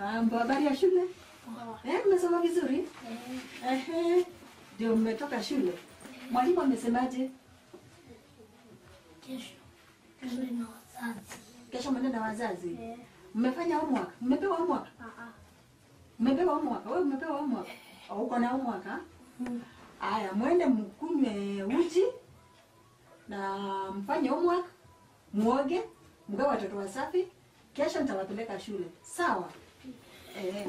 Mambo, habari ya shule? Eh, mmesoma vizuri? Ehe. Ndio mmetoka shule. Mwalimu amesemaje? Kesho tuende na wazazi. Kesho mwende na wazazi. Eh, Mmefanya homework? Mmepewa homework? ah, ah. Mmepewa homework? Wewe umepewa homework? Au uko na homework ha? Mm. Aya, mwende mkunywe uji na mfanye homework, muoge, mgawe watoto wasafi. Kesho nitawapeleka shule. Sawa? Eh.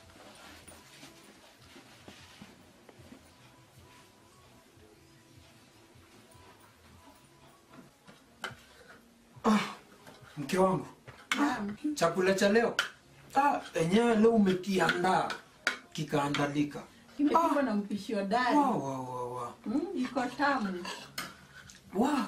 Ah, mke wangu, Naam. chakula cha leo ah, enyewe leo umekiandaa kikaandalika. Kimepikwa na mpishi hodari. Wa, wa, wa, wa. Mm, iko tamu. Wa.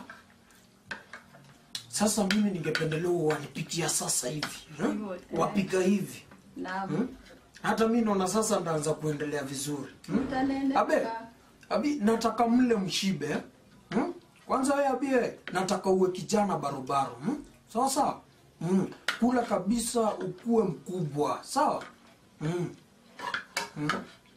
Sasa mimi ningependelea wanipikia sasa hivi eh? Hivyo, eh. wapika hivi Naam. hmm? hata mi naona sasa ndaanza kuendelea vizuri hmm? Mtaneneka. Abe, abi nataka mle mshibe hmm? Kwanza wewe abie, nataka uwe kijana barobaro hmm? Sawa sawa hmm. Kula kabisa ukuwe mkubwa sawa hmm. Hmm.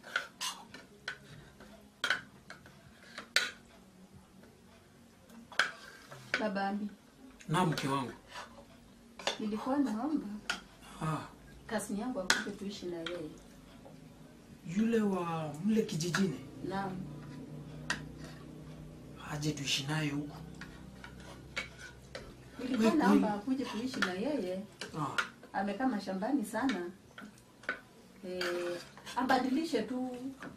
Baba Ambi, Na mke wangu nilikuwa naomba ah, kasini yangu akuje tuishi na yeye. yule wa mle kijijini Naam. aje tuishi naye huku Nilikuwa Wewe naomba kweli? akuje tuishi na yeye. ah. Amekaa mashambani sana. Eh, abadilishe tu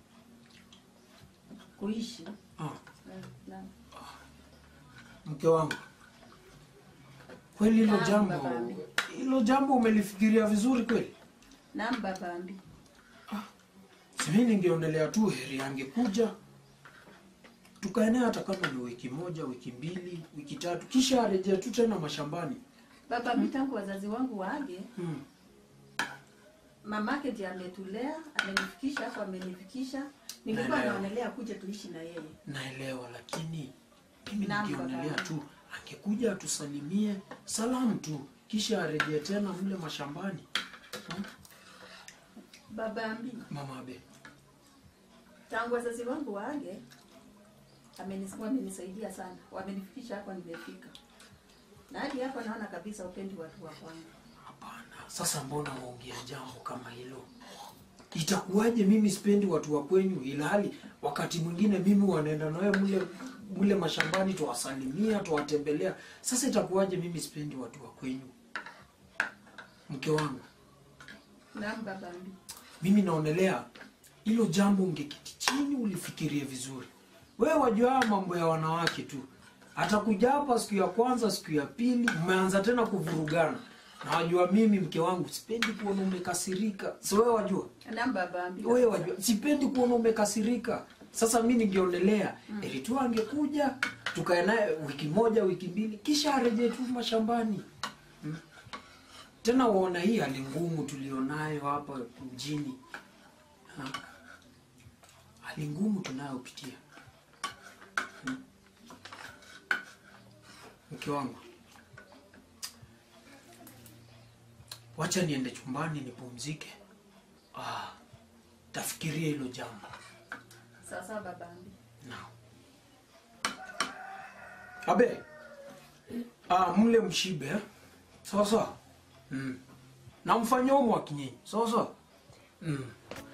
kuishi. Ah. Eh, Naam. Mke wangu kweli hilo Naam, jambo baba Ambi. hilo jambo umelifikiria vizuri kweli? Naam Baba Ambi. Simi ningeonelea tu heri angekuja tukaenea hata kama ni wiki moja, wiki mbili, wiki tatu, kisha arejea tu tena mashambani. Baba Ambi, tangu wazazi wangu waage, Hmm. mamake ndiye ametulea, amenifikisha hapo, amenifikisha. Nilikuwa Naelewa. naonelea kuja tuishi na yeye. Naelewa, lakini mimi Naam, ningeonelea baba. tu angekuja atusalimie salamu tu, kisha arejee tena mle mashambani. Hmm? Baba Ambi, Mama Abe, tangu wazazi wangu waage amenis- wamenisaidia sana, wamenifikisha hapa nimefika, na hadi hapa naona kabisa upendi watu wa kwangu. hapana. Sasa mbona waongea jambo kama hilo? Itakuwaje mimi sipendi watu wa kwenyu, ilhali wakati mwingine mimi wanaenda nawe mle mle mashambani, tuwasalimia tuwatembelea. Sasa itakuwaje mimi sipendi watu wa kwenyu? Mke wangu, Naam baba Ambi, mimi naonelea hilo jambo ungeketi chini ulifikirie vizuri. Wewe wajua haya mambo ya wanawake tu, atakuja hapa siku ya kwanza, siku ya pili, mmeanza tena kuvurugana. Na wajua mimi mke wangu sipendi kuona umekasirika. Si wewe wajua? naam baba Ambi, Wewe wajua sipendi kuona umekasirika. Sasa mimi ningeonelea mm. ili tu angekuja tukae naye wiki moja, wiki mbili, kisha arejee tu mashambani. Hmm? Tena uona hii hali ngumu tulionayo hapa mjini. Ha? Hali ngumu tunayopitia. Hmm? Mke wangu. Wacha niende chumbani nipumzike. Ah, tafikiria hilo jambo. sawa sawa baba Ambi. Naam. Abe. Ah, mle mshibe. eh? Sawa sawa. Mm. Na mfanye homework nyinyi. Sawa sawa. Mm.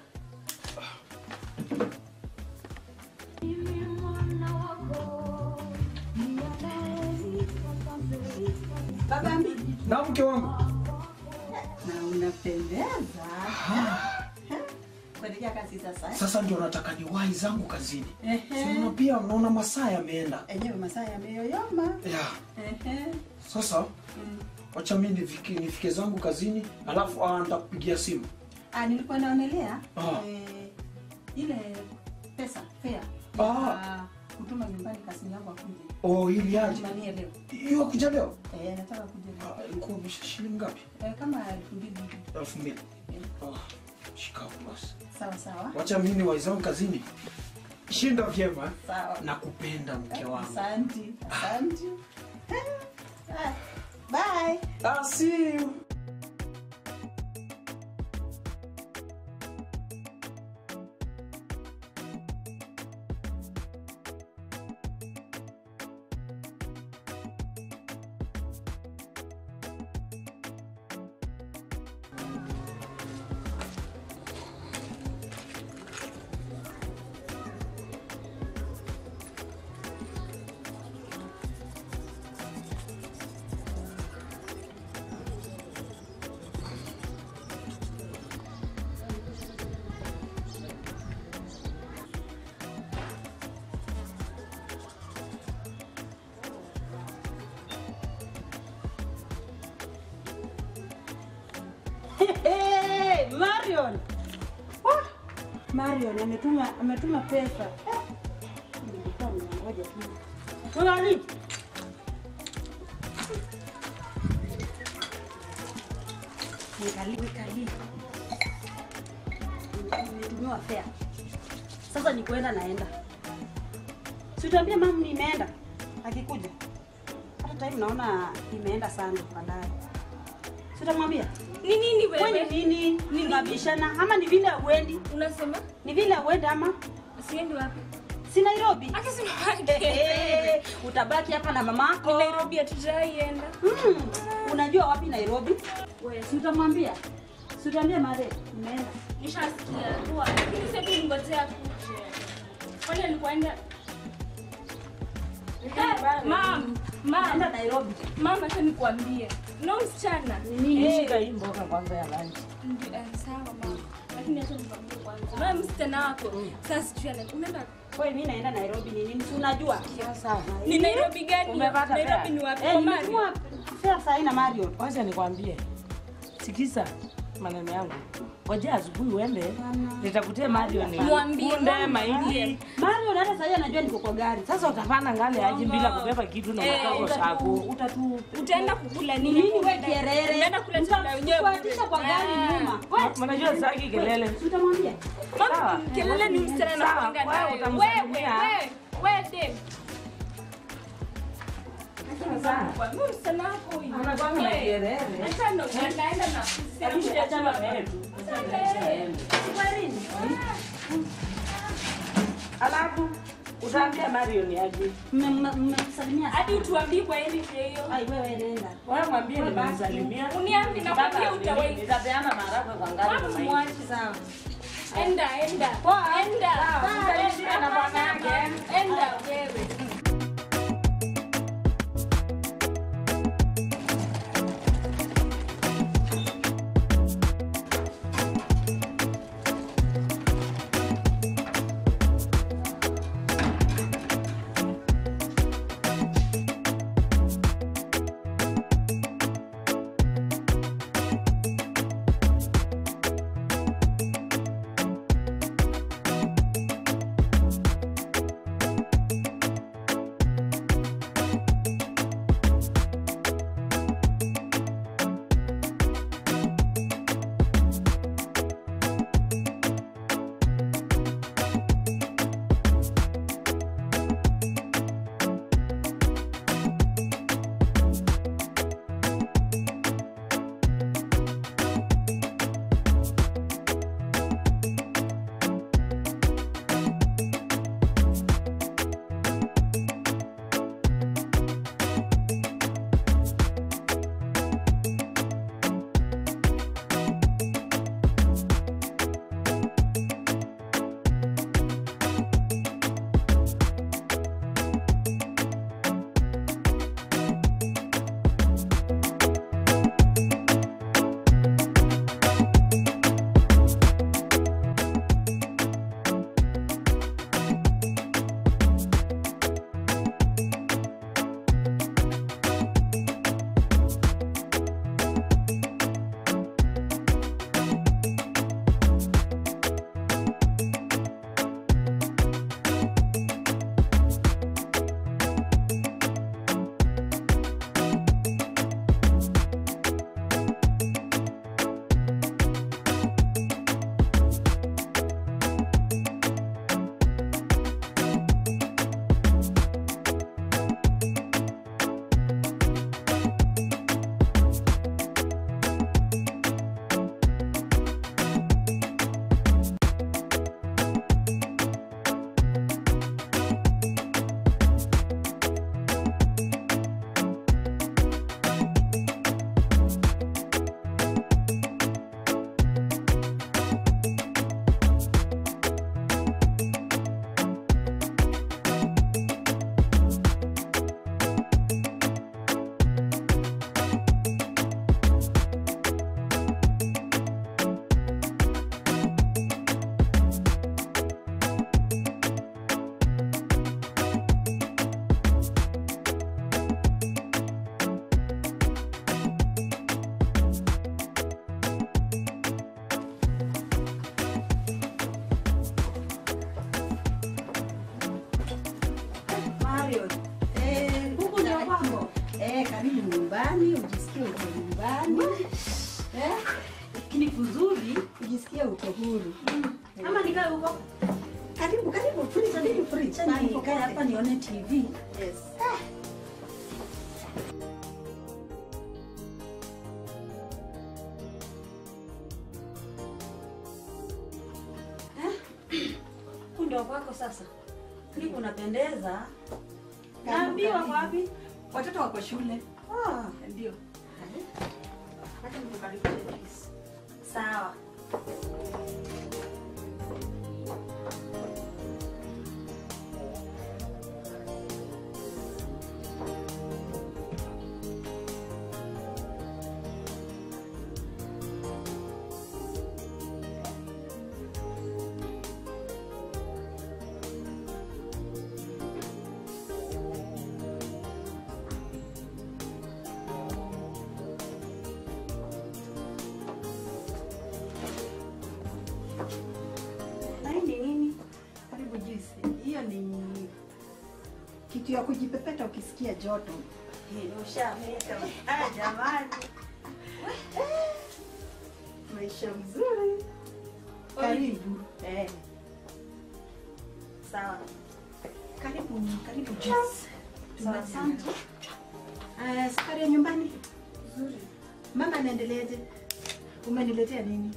Baba Ambi, Na mke wangu. na unapendeza. Kuelekea kazi sasa eh? Sasa ndio nataka niwahi zangu kazini. Ehe. Si unaona pia unaona masaa yameenda. Enyewe masaa yameyoyoma. Yeah. Ehe. Sasa wacha mimi nifike, nifike zangu kazini alafu ah, nitakupigia simu. Ah, nilikuwa naonelea Ah. eh, ile pesa fare Ah. ya kutuma nyumbani kasini yangu akuje. Oh, ili aje. Tumanie leo. Hiyo kuja leo. Eh, nataka kuja leo. Ah, ilikuwa umesha shilingi ngapi? Eh, kama elfu mbili hivi. elfu mbili. Eh, Ah, shikamoo basi. Sawa sawa. Wacha mimi waizangu kazini. Shinda vyema. Sawa. Nakupenda mke wangu. Asante. Asante. Ah, Bye. I'll see you. Hey, Marion. Wah, Marion ametuma ametuma pesa. Eh, nilikuwa ninangoja tu. Unani? Nikali nikali. Nimetumiwa fare. Sasa ni kuenda naenda. Si utaambia mama nimeenda akikuja. Hata time naona imeenda sana baadaye. Si utamwambia? Ni nini Wewe wewe? ni nini? Tunabishana ama ni vile uendi? Unasema Ni vile uendi ama siendi wapi? si Nairobi? Hata si Eh, utabaki hapa na mamako. Nairobi hatujaienda. Mm, unajua wapi Nairobi? Wewe Si utamwambia? Si utamwambia Mare, nimeenda. nishasikia tu, lakini sasa tu ningojea kuje. Kwani alikuenda? Mam, Naenda mam, Nairobi. mama, acha nikwambie. Na huyu msichana Ni nini? Shika hii mboga kwanza ya lunch. Ndi- eh, sawa mama. Lakini acha nikwambie kwanza. Na msichana wako sasa sijui ana- unaenda Wewe mimi naenda Nairobi ni nini? Si unajua? Sasa ni Nairobi gani? Umepata Nairobi fare? ni wapi? Eh, Omani? nimetumwa fare saa hii na Marion. wacha nikwambie, sikiza maneno yangu, ngoja asubuhi uende nitakutie Marion Mwambie, kunde, mama, mahindi. Marion hata saa hii anajua niko kwa gari. Sasa utapanda ngale aje bila kubeba kitu na Eh, makao Utatu, shako. utatu Utaenda kukula nini? nini wewe kierere? Unaenda kula chakula wenyewe. Utakuatisha kwa gari Ah. nyuma. Wewe, Mnajua sitaki kelele. si utamwambia? Mama, Sawa. kelele ni msichana Sawa, anakuanga wewe nayo. Wewe, utamsalimia. wewe, wewe Dave. Sasa Mimi msichana wako huyu. anakwanga na Wewe, kelele. acha ndo naenda na Hebu achana na yeye tu. Alafu utaambia Marion aje. Mme- mme- Mmemsalimia hadi utuambie kwa hili hiyo. Ai, wewe nenda. Wewe mwambie nimemsalimia. Uniambi na kwambia Nataka utawai. Nitapeana maharagwe kwa ngari na Mama mahindi. mwache. Sawa. Enda, enda. Poa. Enda. Sawa, msalimie na bwana yake. Enda wewe. Eh, karibu nyumbani, ujisikie uko nyumbani. Eh, Lakini kuzuri ujisikie uko huru. ama nikae huko. Karibu, karibu, free, karibu, free. Acha nikae hapa nione TV. Yes. Huyu ndio kwako sasa. Ni unapendeza. Naambiwa wapi? Watoto wako shule. Ah, Ndio. acha nikukaribishe please. Sawa. Na hii ni nini? Karibu juice. Hiyo ni kitu ya kujipepeta ukisikia joto. Hii ushameta. Ah, jamani. Maisha mzuri. Karibu. Eh, Sawa. karibu, karibu juice. Sawa, asante. Eh, safari ya nyumbani. Nzuri. Mama anaendeleaje? Umeniletea nini?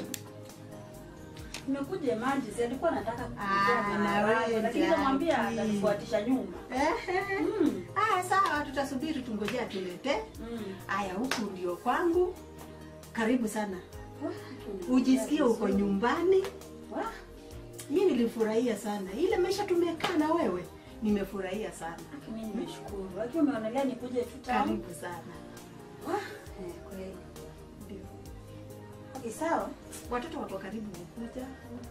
Nimekuja maji, si alikuwa anataka Ah, kukuletea na maharagwe, wewe lakini nikamwambia jaki. atanifuatisha nyuma. Ehe. Mm. Ah, sawa, tutasubiri tungojea tulete. Mm. Aya, huku ndio kwangu. Karibu sana. Wah, Ujisikie uko vizuri. nyumbani. Wah, Mimi nilifurahia sana ile maisha tumekaa na wewe, nimefurahia sana. mimi nimeshukuru. Lakini umeonelea nikuje tu town. Karibu sana. Wah, eh, kweli. Ndio. Okay, sawa. Watoto wako karibu kukuja.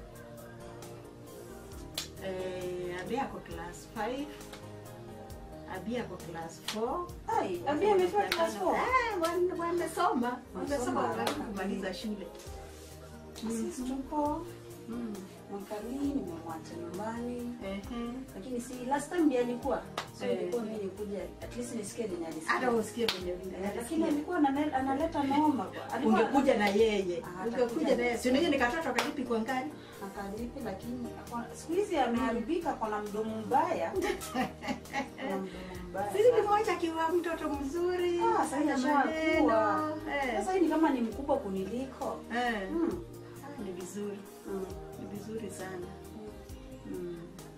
Eh, Abia ako class 5. Abia ako class 4. Ai, Abia amefika class 4. Eh, wan- wamesoma. Wamesoma haraka. wakati kumaliza shule. Sisi tuko mm, mwakalii nimemwacha nyumbani. Ehe. Lakini si last time ndiye alikuwa. So Eh. ilikuwa mimi nikuja at least nisikie venye alisikia. Hata usikie venye Eh, vile. lakini alikuwa anane- analeta noma. Alikuwa ungekuja na yeye. Ah, Ungekuja atakuja na yeye. na- Si unajua ni katoto kalipi kwa ngari? akalipi lakini akona- siku hizi ameharibika kona mdomo mbaya Kona mdomo mbaya Sisi sana. ni moja akiwa mtoto mzuri. Ah, sasa hana ashakuwa. maneno. Eh. sasa hii ni kama ni mkubwa kuniliko Eh. Mm, Ah, Ni vizuri. mm, Ni vizuri sana. mm.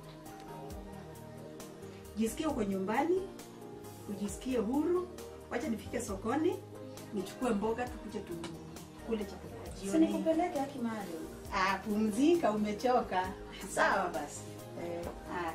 Jisikie uko nyumbani, ujisikie huru. Wacha nifike sokoni, nichukue mboga tukuje tukule chakula cha Si jioni. nikupeleke haki mahali Ah, pumzika, umechoka. Sawa basi. Eh, Haya.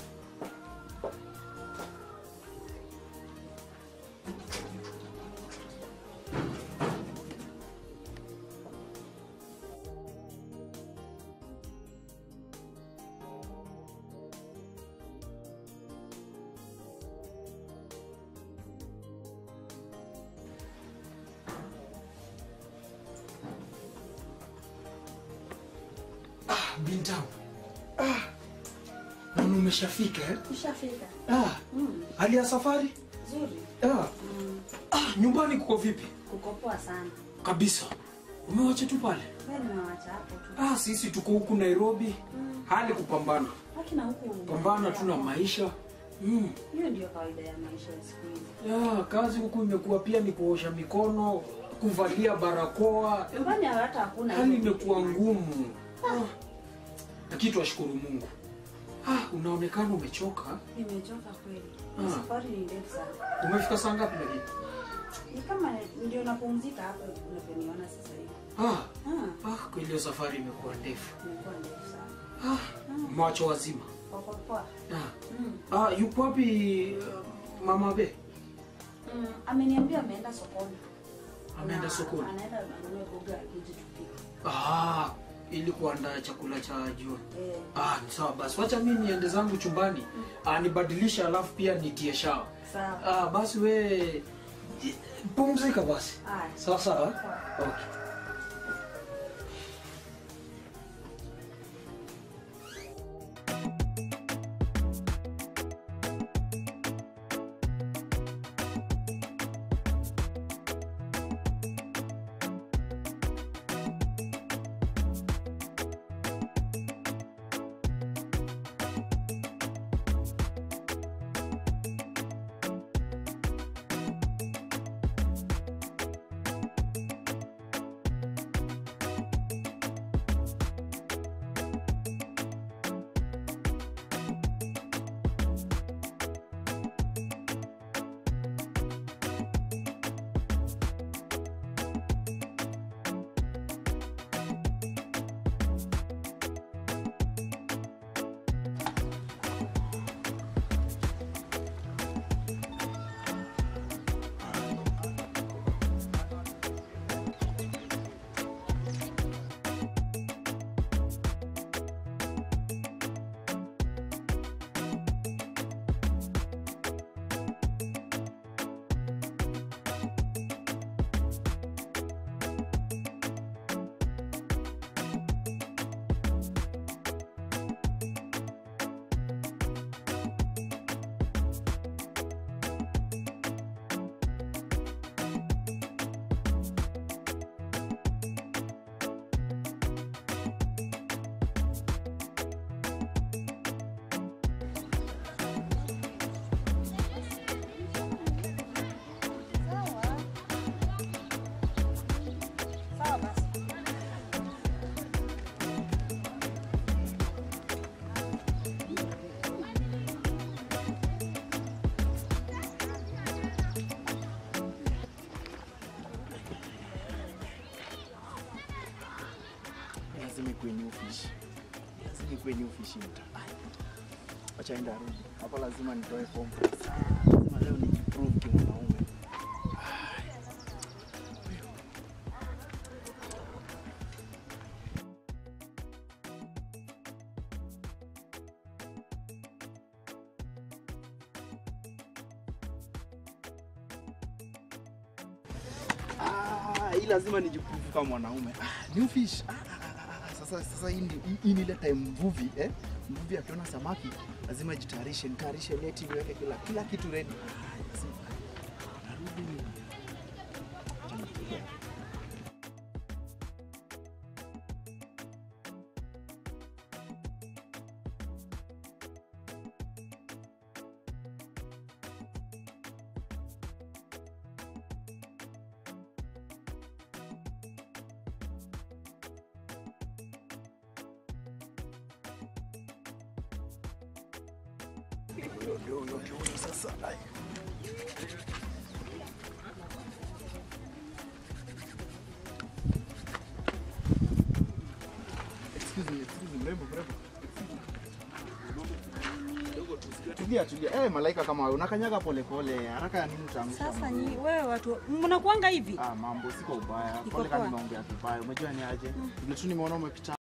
Ah, bintangu. Ah. Naona umeshafika eh? Ushafika Ah, Mm, hali ya safari? nzuri Ah. Mm, Ah, nyumbani kuko vipi? kukopoa sana Kabisa. Umewacha tu pale? we nimewacha hapo tu Ah, sisi tuko huku Nairobi. Mm, Hali kupambana. haki na huku Pambana tu na maisha. Mm. hiyo ndio kawaida ya maisha ya siku hizi Ya, kazi huku imekuwa pia ni kuosha mikono, kuvalia barakoa. nyumbani hata hakuna Hali hizo imekuwa vitu. ngumu. Ah. Lakini twashukuru Mungu. Ah, unaonekana umechoka. nimechoka kweli Ah. safari ni ndefu sana Umefika saa ngapi lakini? ni kama ndio napumzika hapo unavyoniona sasa hivi Ah, Ah, ah, kweli hiyo safari imekuwa ndefu. imekuwa ndefu sana Ah, macho wazima. Wako poa. Ah, Mm. ah yuko wapi uh, mama be? Mm, ameniambia ameenda sokoni Ameenda Na- sokoni. anaenda anunue boga akiji tupike Ah, ili kuandaa chakula cha jioni. eh, Ah, ni sawa basi. Wacha mimi niende zangu chumbani. Ah, nibadilisha alafu pia nitie shawa. sawa Ah, basi we pumzika basi. Haya. Sawa sawa. Sawa. Okay. ikuwe new fish. Lazima ikuwe new fish mta. Acha enda rudi. Hapa lazima nitoe form. Lazima leo nijiprove kimwanaume. Ah, hii lazima nijiprove kama mwanaume. Ah, new fish. Ah, ah, ah, ah, sasa sasa hii ndi- hii- hii ni ile time mvuvi eh? Mvuvi akiona samaki lazima jitayarishe, nitayarishe neti, niweke kila kila kitu ready. Lazima- Narudi. Acha nifikirie. Ndio, ndio, ndio, ndio, sasa. Ai. Excuse me, excuse me, mrembo, mrembo. Tulia, tulia. Eh, malaika kama wewe unakanyaga pole pole. Haraka ya nini utaanguka? Sasa mambo? nyi wewe watu mnakuanga hivi? Ah, mambo siko ubaya. Iko Pole kama poa. nimeongea vibaya. Umejua ni aje? Vile tu nimeona umepita